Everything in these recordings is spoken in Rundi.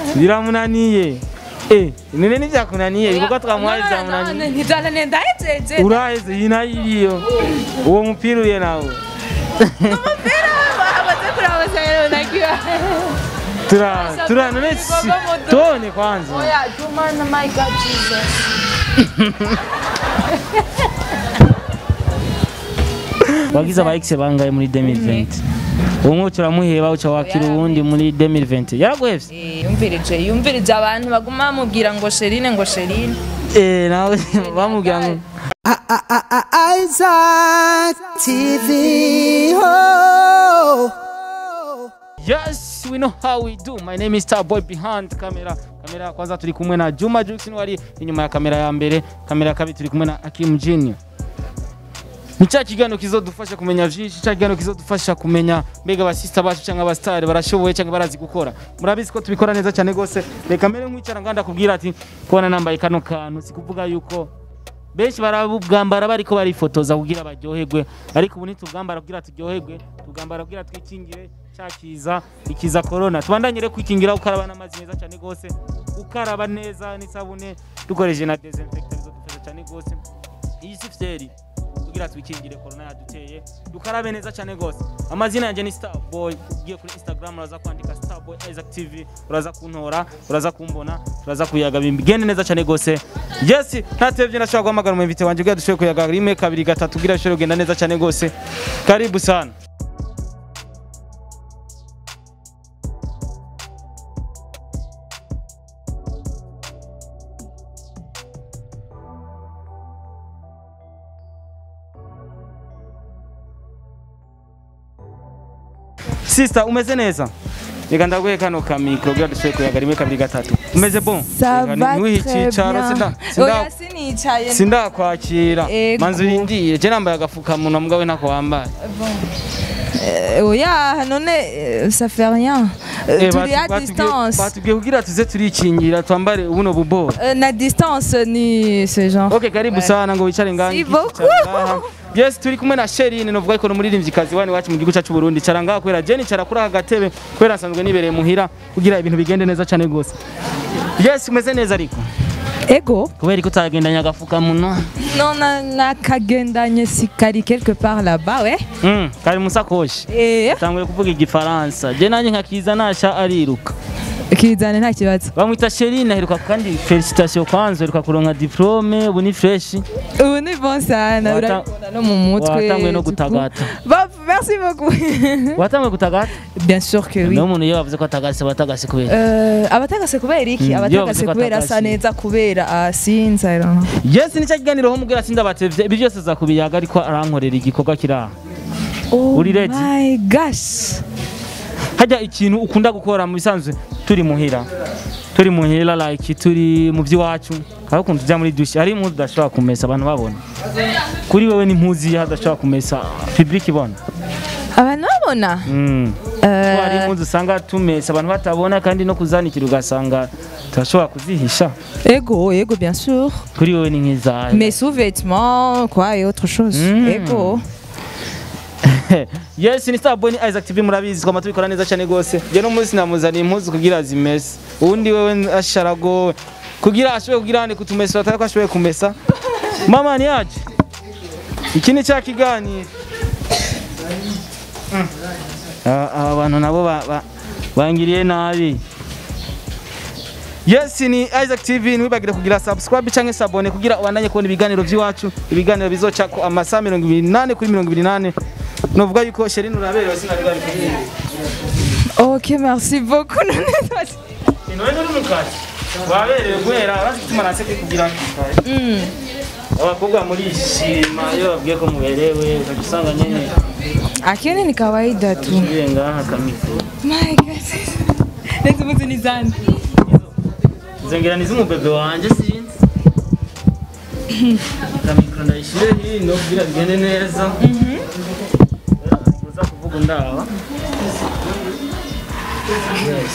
biramunaniye eh none nivyakunaniye ibikorwa twamuhaye vyamunaniye ntizanane ndahejeje uraheze yinayiriyo uwo mupira uye nawe umupira amaze kuraba rero nagiye tura tura none si- tuone kwanza oya juma na my god jesus wagize aba ex bangaye muri 2020 umwe turamuheba uca wakira uwundi muri 2020 yaraguhevye Eh, yumvirije yumvirije abantu baguma bamubwira ngo sherine ngo sherine eh nawe bamubwira ngo Isaac TV. Oh. Yes, we know how we do. My name is Starboy behind camera. Kamera kwanza turi kumwe na Juma Jackson wari inyuma ya kamera ya mbere, kamera ya kabiri turi kumwe na Akim Junior. Ni cya kiganiro kizodufasha kumenya vyinshi, cya kiganiro kizodufasha kumenya mbega abasista bacu cyangwa abastari barashoboye cyangwa barazi gukora. Murabizi ko tubikora neza cyane gose. Reka mbere nkwicara nganda kubwira ati kubona nambaye kano kantu sikuvuga yuko benshi barabugambara bariko barifotoza kugira baryoherwe ariko ubu ntitubwambara kugira turyoherwe tubwambara kugira twikingire cyakiza ikiza corona tubandanye rero kwikingira ukaraba n'amazi meza cyane gose ukaraba neza n'isabune dukoresheje na desinfectant bizodufasha cyane gose iyi si fyeri kugira twikingire corona yaduteye dukarabe neza cyane gose amazina yanjye ni starboy ugiye kuri instagram uraza kwandika starboy isaac tv uraza kuntora uraza kumbona turaza kuyaga bigende neza cyane gose yes ntatevye nashobora guhamagara umuvite wanje kugira dushobore kuyaga rimwe kabiri gatatu kugira bishobore kugenda neza cyane gose karibu sana Sister umeze neza reka ndaguhe kano kamikro kugira dushobore kuyaga rimwe kabiri gatatu umeze bon Ça Reka va niwihe très icicaro, bien. sinda- sinda- Oya sinicaye. sindakwakira Ego. manzi urindire je nambaye agafukamunwa mugabo ntako wambaye Euh, Oya none euh, ça fait rien. Euh, Eh, Turi batu- à batubwiye- distance. batubwiye kugira tuze turikingira twambare ubuno bubora Euh, Na distance ni ce genre. ok karibu Ouais. sana ngo wicare ngaha Si ngiki, beaucoup. cara ngaha. yes turi kumwe na sherine novuga ko n'umuririmvyikazi wani wacu mu gihugu cyacu Burundi cara ngaha kubera je nicara kuri aka gatebe kubera nsanzwe nibereye muhira kugira ibintu bigende neza cyane gose yes umeze neza ariko Ego. kubera ko utagendanye agafukamunwa Non na nakagendanye si kari quelque part là-bas ouais. Mm, kari musakoshi Eh tanguye kuvuga igifaransa je nanjye nkakiza nasha ariruka kizane nta kibazo. bamwita sherine aheruka kandi felicitation kwanza aheruka kuronka diplome ubu ni fresh Ubu ni bon sana Wata- urabibona no mu mutwe. watanguye no du coup. gutagata Bah, merci beaucoup. watanguye gutagata Bien sûr que oui. niyo umuntu iyo bavuze ko atagase batagase kubera Euh, abatagase kubera iki Mm, iyo abatagase bavuze ko kubera asa atagase. neza kubera asinze I don't know. yes nicyo kiganiro ho mubwira sindabatevye ibi byose zakubiyaga ariko arankorera igikorwa kiri aha Oh Uri ready? my gosh. hajya ikintu ukunda gukora mu bisanzwe turi muhira turi muhira like turi mu by'iwacu hari ukuntu tujya muri dushe hari impuzu udashobora kumesa abantu babona kuri wewe ni impuzu iyo hadashobora kumesa public ibona Abantu babona? Mm. Euh, Ko hari impuzu usanga tumesa abantu batabona kandi no kuzanikira ugasanga turashobora kuzihisha Ego, ego bien sûr. kuri wewe ni nk'izahe Mes sous-vêtements, quoi, et autre chose. Mm. Ego. yes ni starboy ni isaac tv murabizi twama tubikora neza cyane gose je no munsi namuzaniye impuzu kugira zimese ubundi wewe asharago kugira ashobore kugira ane kutumesa atari ko ashoboye kumesa mama ni yaje iki ni cya kiganiro Mm. Aba aba bantu nabo ba- ba- bangiriye nabi yes ni isaac tv ntiwibagire kugira subscribe cyangwa sabone kugira ubandanye kubona ibiganiro by'iwacu ibiganiro bizoca ko amasaha mirongo ibiri n'ane kuri mirongo ibiri n'ane novuga yuko sherine uraberewe sinabiga bikubwira Ok, merci beaucoup. Inowe uri mu kazi waberewe guhera bazi gutuma nase kugira Mm. abakobwa murishima iyo babwiye ko muberewe ukajya usanga nyine Akini ni kawaida tu. usubiye ngaha kamikro My God. Lezi mtu ni zani. zengera ni z'umubebe wanje sinzi kamikro ndayishire hino kugira bigende neza uza kuvuga undaba yes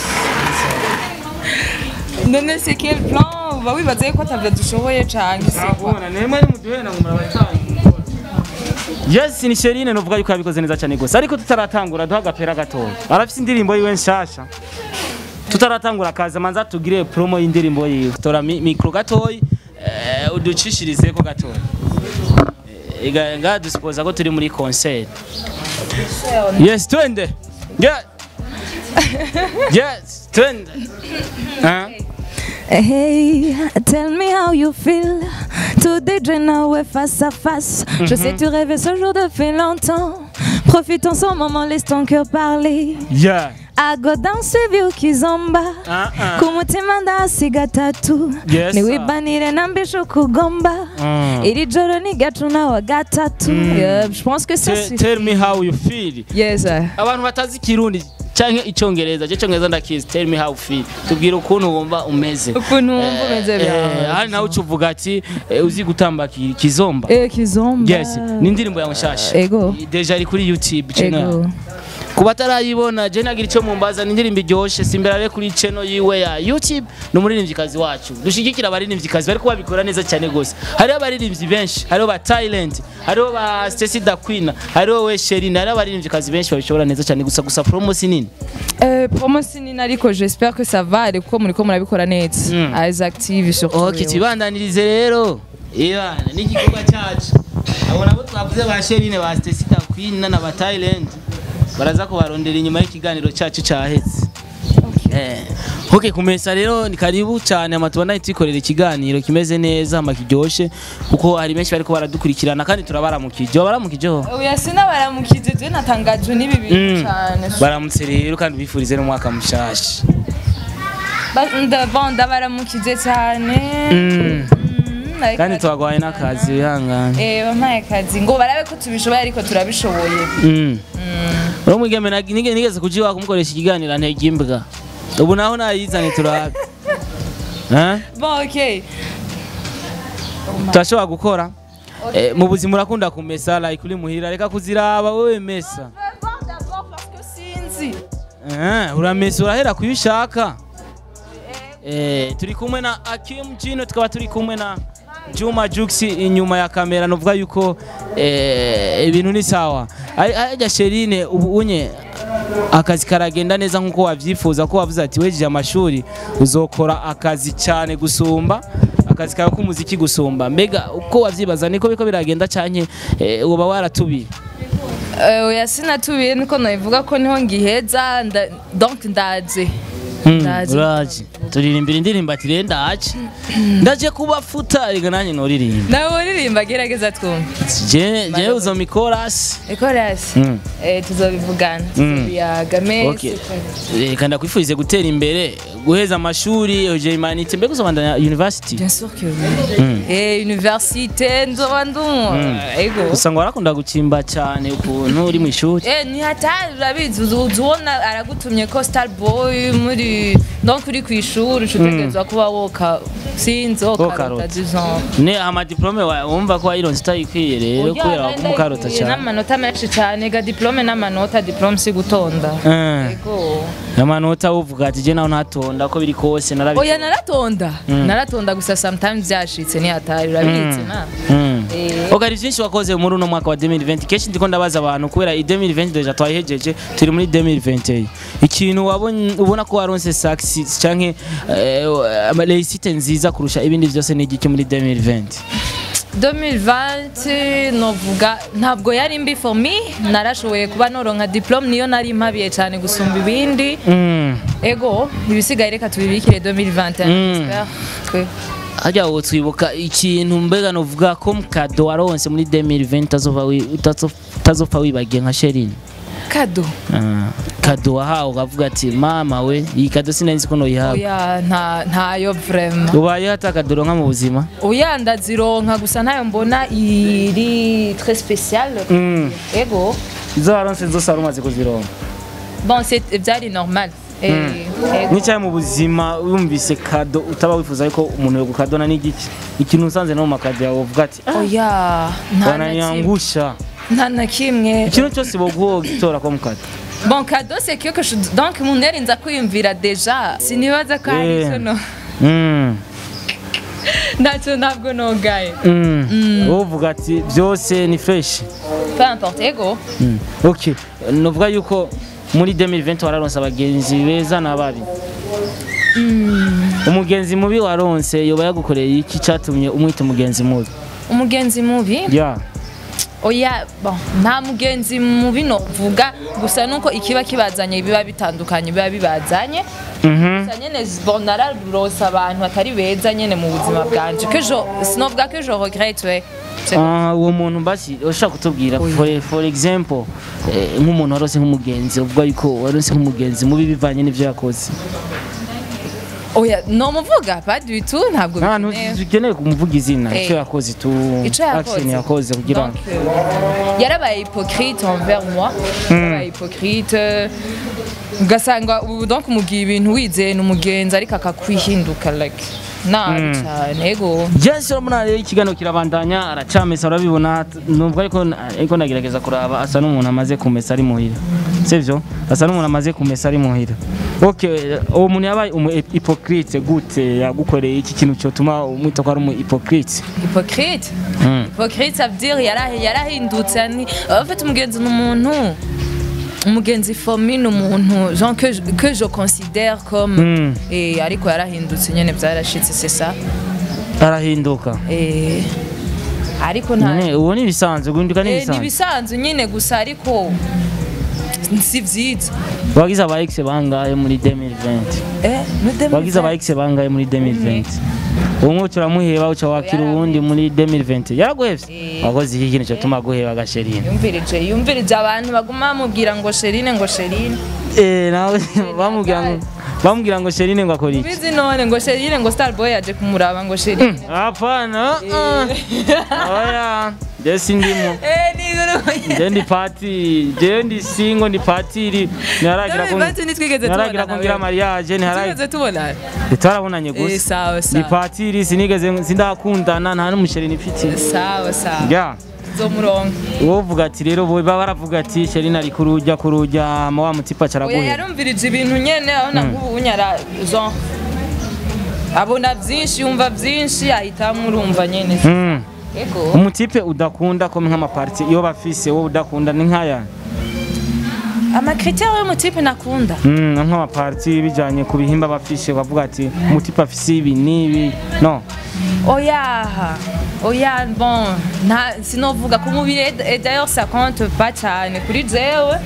None c'est quel plan? Bah oui, bah ko atavyo dushoboye canke c'est quoi? nabona nemwe ni muduhena ngo murabatangira yes ni sherine novuga yuko yabikoze neza cyane gusa ariko tutaratangura duha agapera gatoya arafite indirimbo yiwe nshasha tutaratangura akazi manza tugire promo y'indirimbo yiwe tora mi- mikro gatoyi eh, uducishirizeko gatoyi Eh, ega- nga dusipoza ko turi muri concert yes twende yeah. yes twende Huh? Hey, tell me how you feel. Tout déjeuner now face à face. Je sais tu rêvais ce jour depuis longtemps. Profite en ce moment, laisse ton cœur parler. yeah. Ago danse vyo kizomba. Ah, ah. kumutima ndasiga tatu Yes, niwibanire nambisha ukugomba Mm. iri joro ni gatuna wa gatatu Yeah, je pense que ça Te- suffit. tell me how you feel yes sir. abantu batazi kirundi canke icongereza je congereza ndakizi tell me how you feel tubwira ukuntu wumva umeze ukuntu wumva umeze Eh, byawe hari nawe ucuvuga ati eh, uzi gutamba ki- kizomba Eh, kizomba yes ni indirimbo yawe nshasha Ego. deja iri kuri youtube channel ego ku batarayibona je nagira icyo mumbaza ni indirimbo iryoshe simberare kuri channel yiwe ya youtube ni umuririmvyikazi wacu dushigikira abaririmvyikazi bariko babikora neza cyane gose hariho abaririmbyi benshi hariho ba Thailand hariho ba Stacy da Queen hariho we Sherine hariho abaririmvyikazi benshi babishobora neza cyane gusa gusa promo si nini Eh, promo sinini ariko j'espère que ça va ariko muriko murabikora neza Mm. as active surtout ok tubandanirize rero ibana n'igikorwa cyacu abo nabo twavuze ba Sherine ba Stacy da Queen na ba Thailand baraza kubarondera inyuma y'ikiganiro cyacu cyahetse Eh, ok kumesa rero ni karibu cyane ama tubona twikorera ikiganiro kimeze neza ama kiryoshe kuko hari benshi bariko baradukurikirana kandi turabaramukije baramukijeho oya sinabaramukije je natangajwe n'ibi bintu cyane baramutse rero kandi bifurize n'umwaka mushasha Ba- nda- bon, ndabaramukije cyane Mm. Mm, ariko kandi tubagwaye n'akazi wihangane Eh, bampaye akazi ngo barabe ko tubishoboye ariko turabishoboye Mm. uro mwigeme nag- nige- nigeze kujiwa kumukoresha ikiganiro antega imbwa ubu naho nayizane turabe Eh? bon ok turashobora gukora Eh, mu buzima urakunda kumesa like uri muhira reka kuziraba wowe mesa sinzi Eh, uramesa urahera kuyo ushaka Eh, turi kumwe na Akim Jino tukaba turi kumwe na Juma Jux inyuma ya kamera nuvuga yuko eh, ibintu ni sawa Ari- ajya Sherine ubu unye akazi karagenda neza nkuko wavyifuza ko wavuze ati wejeje amashuri uzokora akazi cyane gusumba akazi kawe k'umuziki gusumba mbega uko wavyibaza niko biko biragenda canke eh, uba waratubiye Eh, oya sinatubiye niko nabivuga ko niho ngiheza nda- donc ndaje Mm, Ndazi. uraje turirimbira indirimbo ati rero ndaje ndaje kubafuta reka nanjye noririmba nawe uririmba gerageza twumve je je uzoma ikorasi ikorasi Mm. Eh, tuzobivugana Mm. tuzobiyaga Okay. mesi reka ndakwifurize gutera imbere guheza amashuri euje imanite mbega uzobandanya university bien sûr que oui Eh, université nzoba ndumva ego gusa ngo warakunda gukimba cyane ukuntu uri mu ishuri Eh, ni hatari urabizi uzi uzi ubona aragutumye ko star boy muri donc uri ku ishuri ucutegerezwa kuba woka sinzi wokarota Wokarota. disons ne amadiplome wa- wumva ko wayironse utayikwiye rero kubera waguma ukarota cyane n'amanota menshi cyane ga diplome n'amanota diplome si gutonda Eh, ego amanota uvuga ati je naho ntatonda ko biri kose oya narabikora naratonda naratonda gusa sometimes byashitse ni hatari urabizi na Mm. Eh. Ok, hari byinshi wakoze muri uno mwaka wa 2020 kenshi ndiko ndabaza abantu kubera i 2020 deja twayihejeje turi muri 2021 ikintu wabonye ubona ko waronse success canke eh, reisite nziza kurusha ibindi byose ni igiki muri 2020 2020 novuga ntabwo yari mbi for me narashoboye kuba noronka diplome niyo nari mpabiye cyane gusumba ibindi Mm. ego ibisigaye reka tubibikire 2021 Mm. j'espère que harya ubu twibuka ikintu mbega novuga ko mukado waronse muri 2020 utazova wi- utazo- utazopfa wibagiye nka Sherine kado Ah, kado wahawe ukavuga ati mama we iyi kado sinari ko noyihawe oya nta ntayo vraiment ubayeho atakadoro nka mu buzima oya ndazironka gusa ntayo mbona iri très spéciale Mm. ego izo waronse zose wari umaze kuzironka bon c'est byari normal Eh, ego. n'icyayi mu buzima wumvise kado utaba wifuza ariko umuntu yogukadona n'igiki ikintu usanze no mu makado yawe uvuga ati "Ah, oya nta na kimwe wananyangusha nta na kimwe ikintu cyose boguha gitora ko mukado bon cadeau c'est quelque chose donc umuntu yarinza kwiyumvira deja sinibaza ko hari Yeah. icyo no Mm, ntacyo ntabwo nogaye mm. wowe uvuga ati byose ni fresh peu importe ego Mm. ok nuvuga yuko muri 2020 wararonse abagenzi beza n'ababi umugenzi mubi waronse yoba yagukoreye iki cyatumye umwita umugenzi mubi umugenzi mubi ya oya bon nta mugenzi mubi novuga gusa nuko ikiba kibazanye biba bitandukanye biba bibazanye Mhm. gusa nyene bon nararose abantu batari beza nyene mu buzima bwanje que je sinovuga que je regrette we C'est- Ah, uwo muntu basi ushaka kutubwira for, for example eh, nk'umuntu warose nk'umugenzi uvuga yuko warose nk'umugenzi mubi bivanye n'ivyo yakoze oya nomuvuga pas du tout ntabwo ahantu bikenewe. ukeneye kumuvuga izina Eh. icyo yakoze tu Ico yakoze. action yakoze kugira Donc, euh, yarabaye hypocrite envers moi yarabaye hypocrite ugasanga ubu donc umugiye ibintu wizeye ni umugenzi ariko akakwihinduka like nabi cyane ego Jesse urabona rero ikiganiro kirabandanya aracamesa urabibona nubwo ariko ariko nagerageza kuraba asa n'umuntu amaze kumesa ari muhira sivyo asa n'umuntu amaze kumesa ari muhira okay uwo muntu yabaye umu hypocrite gute yagukoreye iki kintu cyotuma umwita ko ari umu hypocrite hypocrite Mm. hypocrite ça veut dire yarahi- yarahindutse ni en fait umugenzi ni umuntu umugenzi for me ni umuntu genre que, je- que je considère comme Mm. eh, ariko yarahindutse nyene byarashitse c'est ça arahinduka eh, ariko nta None uwo ni ibisanzwe guhinduka ni Eh, ni ibisanzwe ibisanzwe nyine gusa ariko si byiza wagize aba ex bangahe muri 2020 Eh, muri 2020. wagize aba ex bangahe muri 2020 uwo mwuca uramuheba uca wakira uwundi muri 2020 yaraguhevye Eh. wakoze iki kintu cyotuma aguheba agasherina yumvirije yumvirije abantu baguma bamubwira ngo sherine ngo sherine Eh, nawe bamubwira ngo bamubwira ngo Sherine ngo akora iki bizi none ngo sherine ngo starboy yaje kumuraba ngo sherine hapana uh. oya je sindimo Eh, ni guru- je ndi patiri je ndi singo ndi patiri ntiharagira ko David, bati ntitwigeze ntiharagira tubonana ko ngira wewe. mariage ntiharagira tugeze tubona twarabonanye Eh, gusa sawa ni sawa patiri sinigeze sindakundana nta n'umusheri nifite sawa sawa ya zo murongo wovuga ati rero bo baba baravuga ati Sherine ari kurujya kurujya ma wa mutipa oya caraguhe yarumvirije ibintu nyene abona nk'ubu unyara genre abona byinshi yumva byinshi ahitamo urumva nyene mm. ego umutipe udakunda ko nk'amaparti iyo bafise wowe udakunda ni nkaya amakriteri y'umutipe nakunda Mm, nk'amaparti bijanye ku bihimba bafishe bavuga ati umutipe afise ibi n'ibi no oya oya bon nta sinovuga ku mubiri et- et d'ailleurs ça compte pas cyane kuri jewe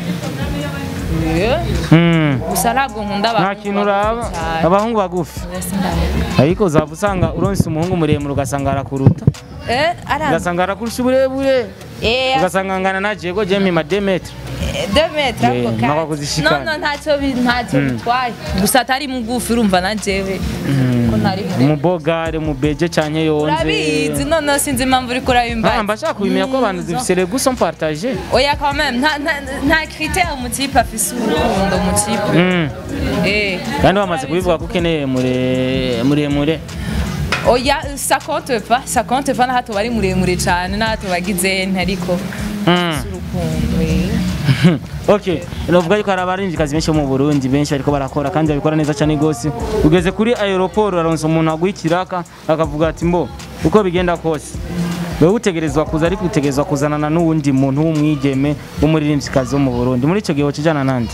Eh, Mm. gusa ntabwo nkunda nta abantu kintu uraba bakuze cyane. abahungu bagufi Oya, sindabona. ariko uzava usanga uronse umuhungu muremure ugasanga arakuruta Eh, ara ugasanga arakurusha uburebure Eh, ugasanga angana na jego je mpima demetre deux metres Eh, ako mpaka kanya. kuzishikana. no no ntacyo bi- ntacyo bitwaye gusa atari mugufi urumva na jewe ko ntari muremure. umubogare umubeje canke urabizi yonze none sinzi impamvu uriko urabimbaza Ah, mbashaka kubimenya ko abantu zifise les goûts sont partagés oya quand même nta nta- nta critère umutipe afise urukundo umutipe Mm. eh kandi bamaze kubivuga ko ukeneye mure- muremure oya ça compte pas ça compte pas na hato bari muremure cyane na hato bagize ntariko Mm. urukundo eh. okay novuga yuko hari abarinjikazi benshi bo mu burundi benshi bariko barakora kandi babikora neza cyane gose ugeze kuri aeroport uraronsa umuntu aguha ikiraka akavuga ati mbo uko bigenda kose wewe utegerezwa kuza ariko utegerezwa kuzanana n'uwundi muntu w'umwigeme w'umuririmbyikazi wo mu burundi muri ico gihe wocujana nande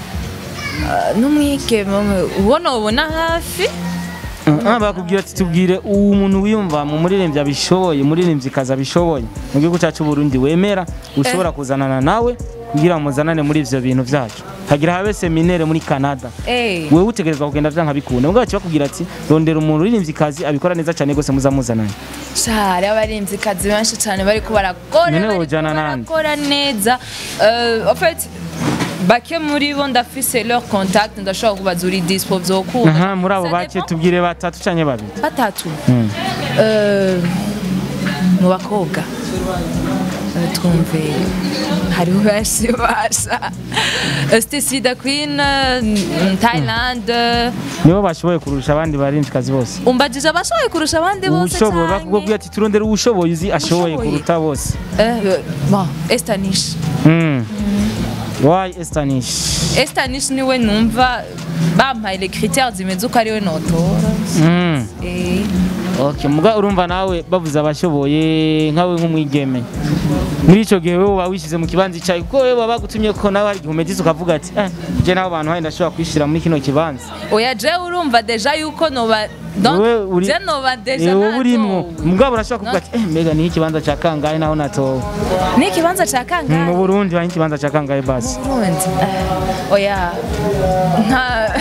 n'umwigeme ubona ubona hafi Ah, bakubwira ati tubwire uwo muntu wiyumva mu muririmbyi abishoboye umuririmbyikazi abishoboye mu gihugu cyacu Burundi wemera ushobora kuzanana nawe kugira ngo muzanane muri ivyo bintu vyacu hagira habe seminaire muri Canada eh wewe utegerezwa kugenda vyanka bikunda mugabo bakubwira ati rondera umuntu uririmbyikazi abikora neza cyane gose muzamuzanane cyari abarinzikazi benshi cyane bariko barakora Nyene bariko wojana nande? barakora neza Euh, en fait bake muri bo ndafise leur contact ndashobora kubaza uri dispo vyokunda aha muri abo Ça bake dépend. tubwire batatu canke babiri batatu Mm. Euh, mu bakobwa Euh, twumve hariho benshi basha Euh, Stacy the Queen euh, Thailand euh, nibo bashoboye kurusha abandi baririmbyikazi bose umbajije abashoboye kurusha abandi bose ubushoboye cyane bakubwira ati turondere uwushoboye uzi ashoboye Ushoboye. kuruta bose Euh, bon Estanish Mm. why estanish Estanish niwe numva bampaye les critères zimeze uko ariwe notora Mm. Eh, okay muga urumva nawe bavuze abashoboye nkawe nk'umwigeme muri ico gihe wewe uba wishyize mu kibanza icayi kuko wewe baba bagutumye ko nawe hari igihe umedize ukavuga ati eh je n'abo bantu hari ndashobora kwishira muri kino kibanza oya je urumva deja yuko noba donc Wewe uri- je noba deja Eh, wowe urimwo natowe. mugabo urashobora kuvuga ati eh mbega ni ikibanza ca kangahe naho natowe ni ikibanza ca mu kangahe Burundi hari ikibanza ca kangahe basi Burundi Eh, oya nta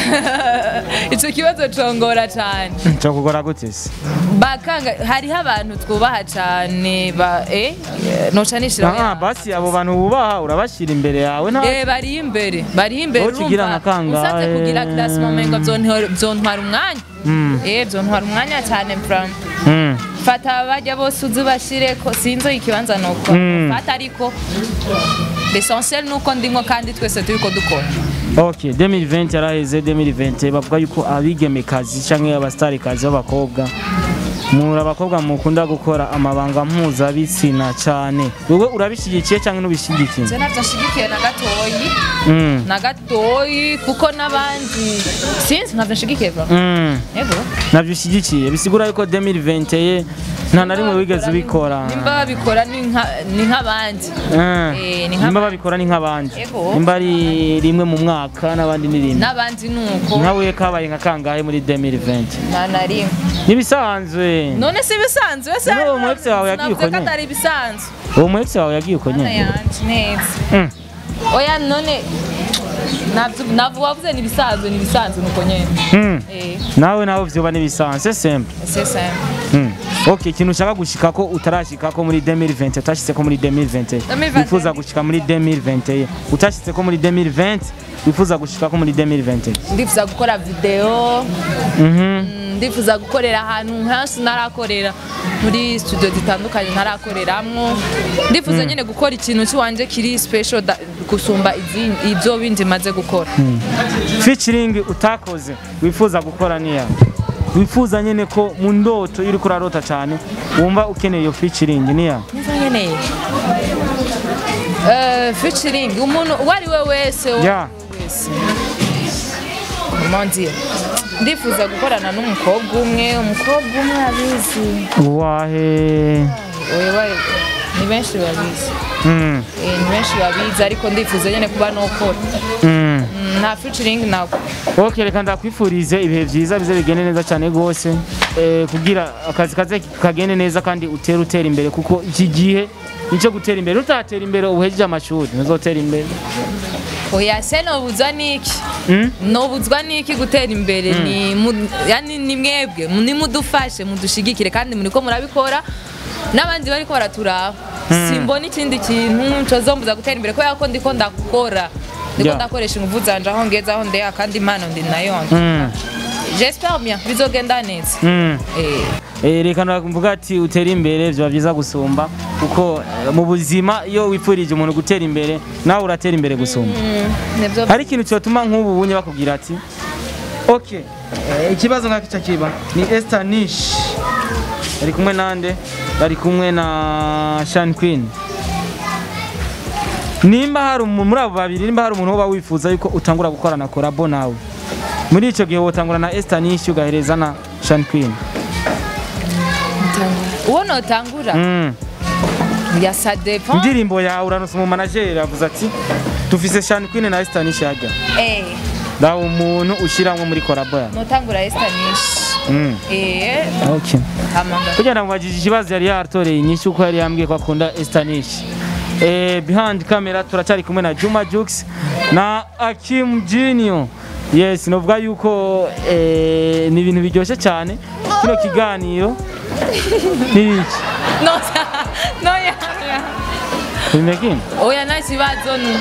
ico kibazo congora cane cyo kugora gute se bakanga hariho abantu twubaha cane ba eh noca nishira ah basi abo bantu bubaha urabashira imbere yawe nta Eh bari imbere bari imbere Wowe ukigira nka kangahe? usatse kugira classement mengo byontwara byontwara umwanya Mm. eh byontwara umwanya cyane from Mm. fata bajya bose uzi bashire ko sinzo ikibanza nuko Mm. fata ariko l'essentiel nuko ndimo kandi twese turiko dukora ok 2020 yaraheze 2020 bavuga yuko abigemekazi canke abastarikazi b'abakobwa muri abakobwa mukunda gukora amabanga mpuzabitsina cane wewe urabishigikiye canke ntubishigikiye je navyo nshigikiye na gatoyi Mm. na gatoyi kuko n'abandi sinzi navyo nshigikiye bro Mm. yego navyo ushigikiye bisigura yuko 2020 ye nta na rimwe wigeze ubikora nimba babikora ni nka- ni nk'abandi Eh. Eh, ni nimba nk'abandi. babikora ni nk'abandi Yego. nimba ari rimwe mu mwaka n'abandi ni rimwe n'abandi nuko nkawe kabaye nka kangahe muri 2020 nta na rimwe nibisanzwe none si ibisanzwe se None uwo mu ex wawe yagiye Navuze ko uko nyene? atari ibisanzwe uwo mu ex wawe yagiye uko Mana nyene yanje neza Mm. oya none navyo- navyo wavuze ni ibisanzwe ni ibisanzwe nuko nyene Mm. eh nawe nawe vyoba nibisanzwe simple c'est simple Mm. ok ikintu ushaka gushikako utarashikako muri 2020 utashitseko muri 2020 2020. wifuza gushika muri 2020 utashitseko muri 2020 wifuza gushikako muri 2020 ndifuza gukora video Mhm. mm, ndifuza gukorera ahantu henshi narakorera muri studio zitandukanye ntarakoreramwo ndifuza nyine gukora ikintu cy'iwanje kiri special da- gusumba izindi- ibyo bindi maze gukora featuring utakoze wifuza gukora niya wifuza nyene ko mu ndoto iyo uriko urarota cane wumva ukeneye iyo featuring niya niba nkeneye Eh, featuring umuntu uwo ari we wese uwo Yeah. ari we wese Comment dire? ndifuza gukorana n'umukobwa umwe umukobwa umwe abizi wahe Oya, ni benshi babizi Mm. Eh, ni benshi babizi ariko ndifuza nyine kuba nokora Mm. Mm, nta featuring ntabwo ok reka ndakwifurize ibihe byiza bize bigende neza cyane rwose eh, kugira akazi kaze kagende neza kandi utere utera imbere kuko iki gihe nicyo gutera imbere utatera imbere uhejeje amashuri ntuzotera imbere oya se nobuzwa n'iki Mm? nobuzwa n'iki gutera imbere ni mu- yani ni mwebwe nimudufashe mudushigikire kandi muriko murabikora n'abandi bariko baraturaba simbona ikindi kintu cozombuza gutera imbere kubera ko ndiko ndakora ndiko Yeah. ndakoresha inguvu zanje aho ngeze aho ndeya kandi impano ndi nayo Mm. j'espère bien bizogenda neza Mm. Eh, Eh, reka navuga ati utere imbere biba byiza gusumba kuko eh, mu buzima iyo wipfurije umuntu gutera imbere nawe uratera imbere gusumba mm, nivyo hari ikintu cyotuma nk'ubu bunye bakubwira ati ok eh, ikibazo nk'aki cyo kiba ni Esther Nish bari kumwe nande bari kumwe na Shan Queen nimba hari umuntu muri abo babiri nimba hari umuntu uba wifuza yuko utangura gukorana korabo nawe muri icyo gihe wotangura na Esther Nish ugahereza na Shan Queen uwo notangura mm. ya ça dépend indirimbo yawe uranusa umu manager avuze ati dufise Shan Queen na Esther Nish hajya eh ndawe umuntu ushiramwo muri korabo yawe notangura Esther Nish mm. eh okay. hamanga kugira ngo mubajije ikibazo yari yatoreye inyinshi uko yari yambwiye ko akunda Estanish eh, behind camera turacyari kumwe na Juma Jux na Akim Junior yes novuga yuko eh, ni ibintu biryoshye cyane kino kiganiro ni iki no no ya ya bimekini oya nta kibazo ni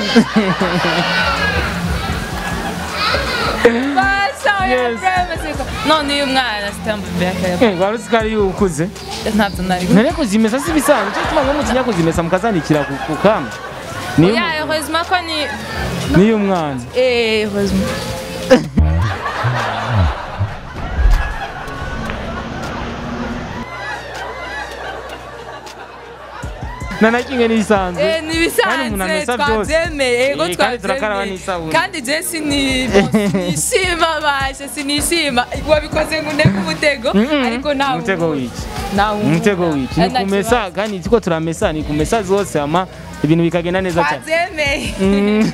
basa oya Yes. premesiko none uyu mwana sitambu beke eh wari uzi ko ari ukuze ntabyo nari ntere kuzimesa si bisanzwe cyo tuma mutinya kuzimesa mukazandikira ku ku kamba ni oya heureusement ko ni ni umwana eh heureusement na na kimwe n'ibisanzwe Eh, ni Kandi umuntu ibisanzwe amesa byose. twabyemeye ego Eh, kandi turakaraba twabyemeye n'isabune. kandi je sini bon, sinishima bashe sinishima wabikoze ngo ndeke umutego ariko nta umutego wiki nta umutego wiki ni kumesa kandi tuko turamesa ni kumesa zose ama ibintu bikagenda neza cyane twabyemeye Mm.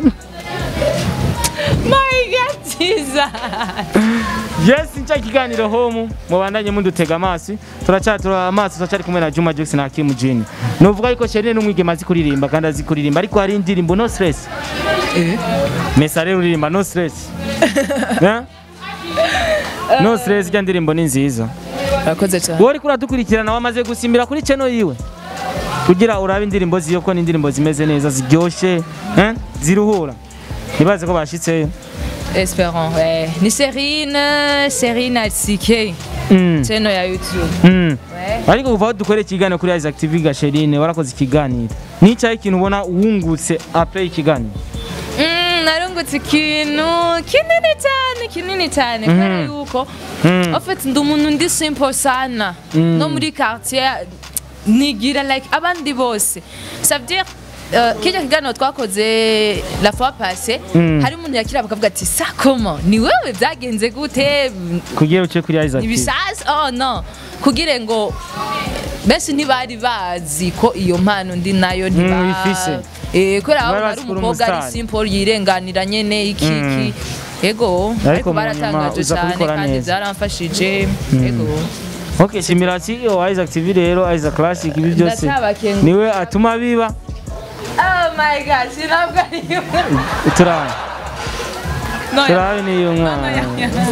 my god jesus yes nca ikiganiro home mubandanye mundutega amaso turacyatura amaso turacyari kumwe na Juma Jux na Hakim Jini nuvuga yuko Sherine n'umwigema azi kuririmba kandi azi kuririmba ariko hari indirimbo no stress Mesa rero uririmba no stress Eh? no stress ijya ndirimbo ni nziza urakoze cyane wowe uriko uradukurikirana wamaze gusimbira kuri channel yiwe kugira urabe indirimbo ziyo ko ni indirimbo zimeze neza ziryoshe eh? ziruhura ntibaze ko bashitseyo espérons ouais. ni serine serine asike Mm. channel ya youtube Mm. Ouais. ariko kuva aho dukorera ikiganiro kuri Isaac TV Gasherine warakoze ikiganiro n'icyayi ikintu ubona wungutse apre ikiganiro Mm, narungutse ikintu kinini cyane kinini cyane kubera yuko Mm. en fait ndi umuntu ndi simple sana no muri quartier nigira like abandi bose ça veut dire Uh, kijya kiganiro twakoze la fois passée Mm. hari umuntu yakira bakavuga ati sa comment ni wewe byagenze gute kugira uce kuri Isaac TV ibisasi oh no kugira ngo benshi ntibari bazi ko iyo mpano ndi nayo ntiba uyifise. eh kubera aho Bari ari bazi ko uri umukobwa ari umustar. simple yirenganira nyene iki iki ego Ariko ariko mu nyuma baratangaje uza cyane kubikora kandi neza. byaramfashije ego Okay, shimira CEO wa Isaac TV rero Isaac Classic ibi byose Ndacyabakenguye. niwe atuma biba oh my god sinabwo ari yo turabe no turabe niyo mwana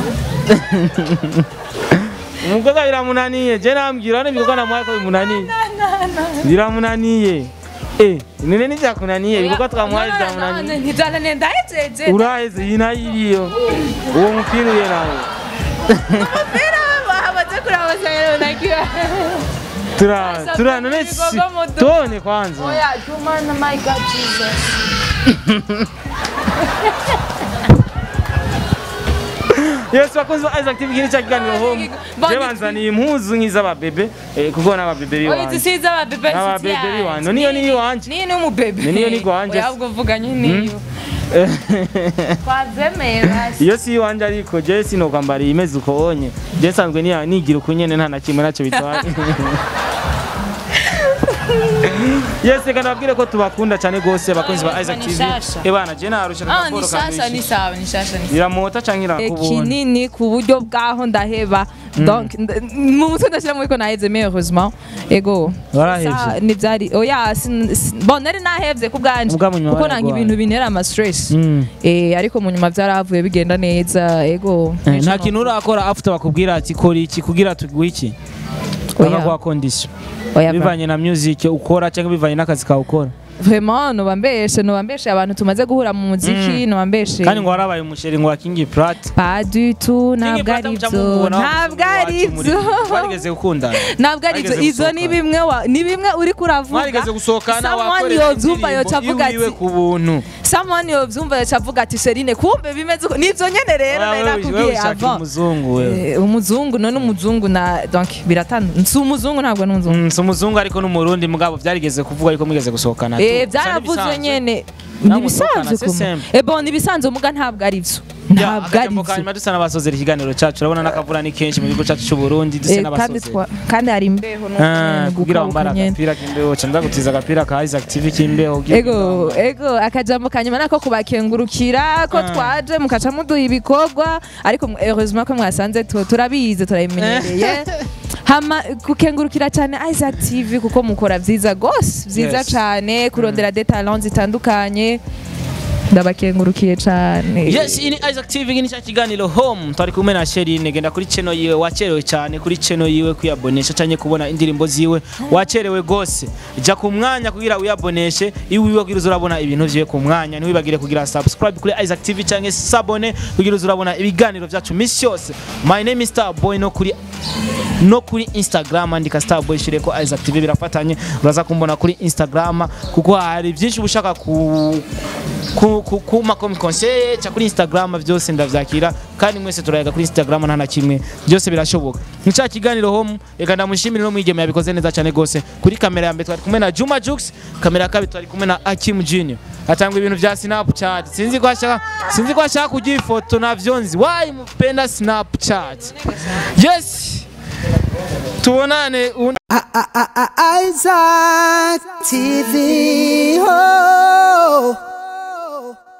umukobwa biramunaniye je nambwira none ibikorwa namuhaye ko bimunaniye biramunaniye eh nene nivyakunaniye ibikorwa twamuhaye byamunaniye ntibyananiye ndahejeje uraheze iyi nayo iriyo uwo mupira uye nawe umupira bahamaze kurabasa rero nakiwa turabe Sasa turabe none ibikorwa si mu duka. tone kwanza oya tumana my god jesus Yes, bakunzi ba Isaac TV kini cha kiganiro home. Bandi- Je banzaniye impuzu nk'iz'ababebe eh, kuko n'ababebe oya biwanje. zisize ababebe Ababebe biwanje. Niyo ni iwanje. niyo ni umubebe Niyo ni iwanje. oya ubwo vuga nyine iyo twabyemeye basi Iyo si iwanje ariko je sinokwambara imeze uko onye. Je nsanzwe niya- nigira uko nyene nta na kimwe nacyo bitwaye. Yes, reka nababwire ko tubakunda cyane gose bakunzi ba Isaac ni TV. shasha. Eh bana je narusha ah ni nakoro shasha ni kandi. sawa ni shasha ni Biramota canke irakubona. kinini ku buryo bwaho ndaheba donc nd- mu mutwe ndashyiramo ariko naheze mais heureusement ego Warahevye? Sa- ntibyari oya sin- sin- bon nari nahevye ku bwanje Ubwa mu nyuma kuko nanga waragwaye. ibintu bintera ama stress Mm. eh ariko mu nyuma byarahavuye bigenda neza ego Eh, Nta kintu urakora after bakubwira ati kora iki kugira tuguhe iki. Oya. Bakaguha condition. oya bivanye na music ukora cyangwa bivanye n'akazi kawe ukora vraiment nobambeshe nobambeshe abantu tumaze guhura mu muziki nobambeshe kandi ngo warabaye umusheri ngo wa King Prat pas du tout ntabwo ari byo ntabwo ari byo warigeze gukundana ntabwo ari byo Mwarigeze izo ni gusohokana. bimwe wa- ni bimwe uri kuravuga mwarigeze gusohokana someone wakorera yobyumva yoca avuga iwiwe ati ku buntu someone yobyumva yoca avuga ati serine kumbe bimeze uko nibyo nyene rero nari Wewe- wewe nakubwiye ushaka avant umuzungu wewe Eh, umuzungu none umuzungu na donc biratandukanye si umuzungu ntabwo ni umuzungu Mm, si umuzungu ariko n'umurundi mugabo byarigeze kuvuga ariko mwigeze gusohokana tu. Eh, Gusa byaravuzwe n'ibisanzwe. nyene Nawe nibisanzwe musohokana, c'est kuma simple. eh bon nibisanzwe muga ntabwo ari byo Ya, ntabwo ari akajambo byo kanyuma dusa n'abasozera ikiganiro cyacu urabona n'akavura ni kenshi mu gihugu cyacu cy'u Burundi dusa Eh, kandi n'abasozera twa- kandi hari imbeho no Ah, kugira gukabuka wambara nyene agapira k'imbeho ca ndagutiza agapira ka Isaac TV k'imbeho ugira ego ego akajambo kanyuma nako kubakengurukira ko Ah. twaje mukaca muduha ibikorwa ariko mwe- heureusement ko mwasanze tu- turabizi turabimenyereye hama gukengurukira cyane Isaac TV kuko mukora vyiza gose vyiza Yes. cane kurondera des talents zitandukanye ndabakengurukiye cane Yes, ini Isaac TV gini cha kiganiro home twari kumwe na Sherine genda kuri channel yiwe wacerewe cyane kuri channel yiwe kuyabonesha cyane kubona indirimbo ziwe wacerewe gose ja ku mwanya kugira uyaboneshe iwiwe kugira uzurabona ibintu vyiwe ku mwanya ntiwibagire kugira subscribe kuri Isaac TV cyangwa sabone kugira uzurabona ibiganiro vyacu misi yose my name is Starboy no kuri no kuri Instagram andika Starboy shireko Isaac TV birafatanye uraza kumbona kuri Instagram kuko hari byinshi ushaka ku ku, ku, ku makomi conseil ca kuri instagram byose ndavyakira kandi mwese turayaga kuri instagram nta na kimwe byose birashoboka nca kiganiro home reka ndamushimire no mwigeme yabikoze neza cyane gose kuri kamera ya mbere twari kumwe na Juma Jux kamera ya kabiri twari kumwe na Akim Junior atanga ibintu vya Snapchat sinzi ko ashaka sinzi ko ashaka kugira ifoto navyo nzi why mupenda Snapchat yes tubonane un Isaac TV. Oh.